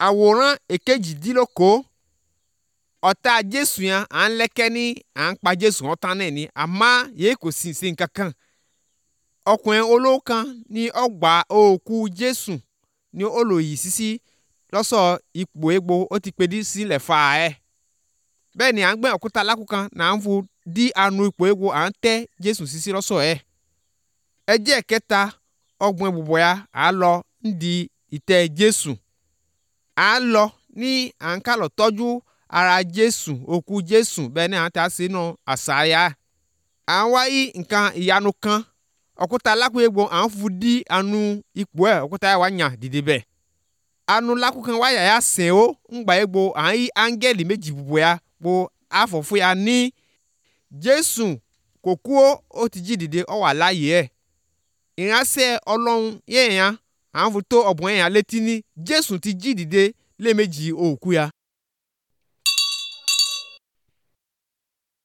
àwòrán èkejìdínlókò ọ̀tá jésù yẹn à ń lẹ́kẹ́ ní à ń pa jésù wọn tán náà ni àmọ́ yìí kò sì sí nǹkan kan ọkùnrin olówó kan ní ọgbà òkú jésù ní olóyè sísí lọ́sọ̀ ipò egbò ó ti pèdí sílẹ̀ fà ẹ́ bẹ́ẹ̀ ni à ń gbẹ́ òkúta lákùkan nà ń fu dí anu ipò egbò à ń tẹ́ jésù sísí lọ́sọ̀ ẹ̀ ẹjẹ́ kẹta ọgbọ̀n ìbùbọ̀ ya à ń lọ ń di ìtẹ́ jésù à ń lọ ní à ń kálọ̀ tọ́jú ara jésù òkú jésù bẹ́ẹ̀ ni à ń ta sínú àṣàyà à ń wáyé nǹkan ìyanu kan òkúta lákùegbò à ń fu dí anu ipò ẹ̀ òkúta yà wá yàn dìde bẹ́ẹ̀ anu lákùkan wáyà yà sẹ̀ ó ńgbà egbò à ń yí áńgẹ́lì méjì bùbọ̀ ya kpo àfọ̀fún ya ní jésù kò kú ó ó ti jí dìde ó wà láàyè ẹ̀ ìránṣẹ́ ọlọ́run yẹ̀yàn à ń fu tó ọ̀bùn yẹ̀yàn létí ní jésù ti jí dìde lẹ́ẹ̀mejì òkú ya